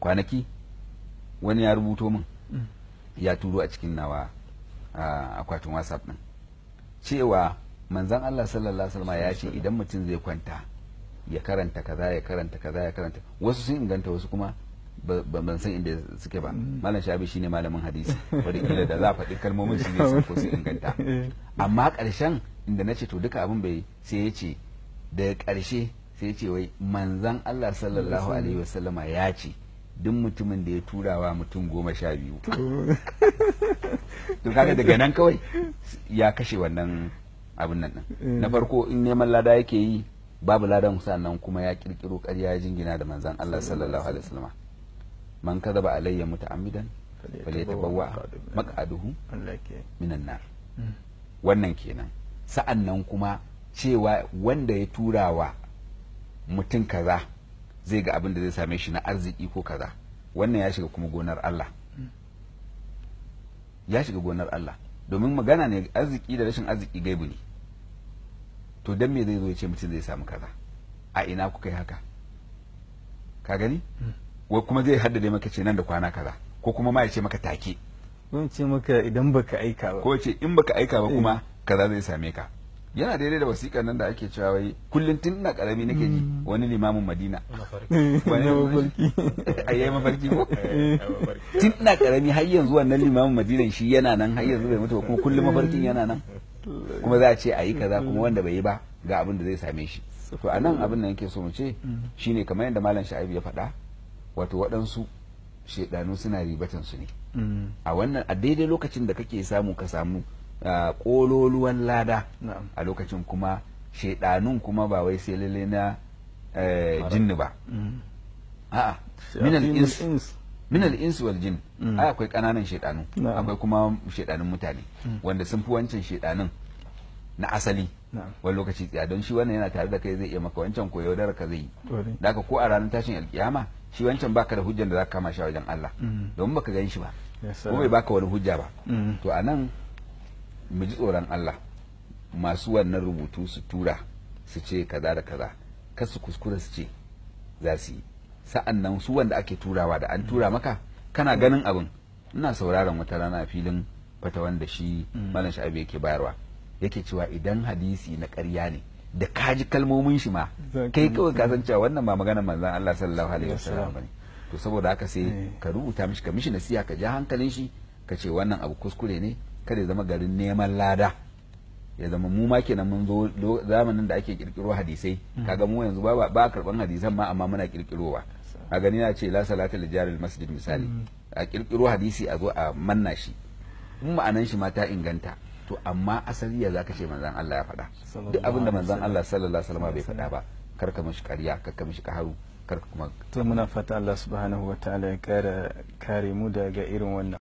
kwanaki wani ya rubuto min ya turo a cikin nawa akwatin whatsapp din cewa manzan Allah sallallahu alaihi wasallam ya ce idan mutum zai kwanta ya karanta kaza ya karanta kaza ya karanta wasu sun inganta wasu kuma ban san inda suke ba malam shabi shine malamin hadisi wadda da za a faɗi kalmomin shi ne ko sun inganta amma ƙarshen inda na ce to duka abin bai sai ya ce daga ƙarshe sai ya ce wai manzan Allah sallallahu alaihi wasallama ya ce duk mutumin da ya turawa mutum goma sha biyu to kaga daga nan kawai ya kashe wannan abin nan na farko in neman lada yake yi babu ladan sannan kuma ya kirkiro ƙarya ya jingina da manzan Allah sallallahu alaihi wasallam man kadaba alayya muta'ammidan falyatabawwa maq'aduhu minan nar wannan kenan sa'an nan kuma cewa wanda ya turawa mutum kaza zai ga abin da zai same shi na arziki ko kaza wannan ya shiga kuma gonar Allah ya shiga gonar Allah domin magana ne arziki da rashin arziki gaibu ne to dan me zai zo ya ce mutum zai samu kaza a ina kuka yi haka ka gani wai kuma zai haddade maka ce nan da kwana kaza ko kuma ma ya ce maka take ko ce maka idan baka aika ba ko ce in baka aika ba kuma kaza zai same ka yana daidai da wasiƙar nan da ake cewa wai kullum tun ina karami nake ji wani limamin madina wani mafarki ayyai mafarki ko tun ina karami har yanzu wannan limamin madinan shi yana nan har yanzu bai mutu kuma kullum mafarkin yana nan kuma za a ce a yi kaza kuma wanda bai yi ba ga abin da zai same shi to a nan abin da yake so mu ce shine kamar yadda malam sha'ibu ya faɗa wato waɗansu shaidanu suna ribatan su ne a wannan a daidai lokacin da kake samu ka samu kololuwan lada a lokacin kuma shaidanun kuma ba wai sai lalle na jinni ba a'a minal ins minal ins wal jin ai akwai kananan shaidanu akwai kuma shaidanun mutane wanda sun fi wancan shaidanun na asali wani lokaci tsaya don shi wannan yana tare da kai zai iya maka wancan ko yaudar ka zai yi da ko a ranar tashin alkiyama shi wancan baka da hujjan da za ka kama shi a wajen Allah domin baka gan shi ba ko bai baka wani hujja ba to a nan mu ji tsoron Allah masu wannan rubutu su tura su ce kaza da kaza kar su kuskura su ce za su yi sa'an nan su wanda ake turawa da an tura maka kana ganin abin ina sauraron wata rana a filin fata wanda shi malam sha'abi yake bayarwa yake cewa idan hadisi na ƙarya ne da kaji kalmomin shi ma kai kawai ka san cewa wannan ba maganar manzon Allah sallallahu alaihi wasallam bane to saboda haka sai ka rubuta mishi ka mishi nasiha ka ja hankalin shi ka ce wannan abu kuskure ne kada ya zama garin neman lada ya zama mu ma kenan mun zo zamanin da ake kirkiro hadisai kaga mu yanzu ba ba karban hadisan ma amma muna kirkirowa a gani na ce la salata li jaril masjid misali a kirkiro hadisi a zo a manna shi in ma'anan shi ma ta inganta to amma asali ya zaka ce manzon Allah ya faɗa duk abin da manzon Allah sallallahu alaihi wasallam bai faɗa ba kar ka mishi ƙarya kar ka mishi kaharu kar ka kuma to muna fata Allah subhanahu wataala ya kare kare mu daga irin wannan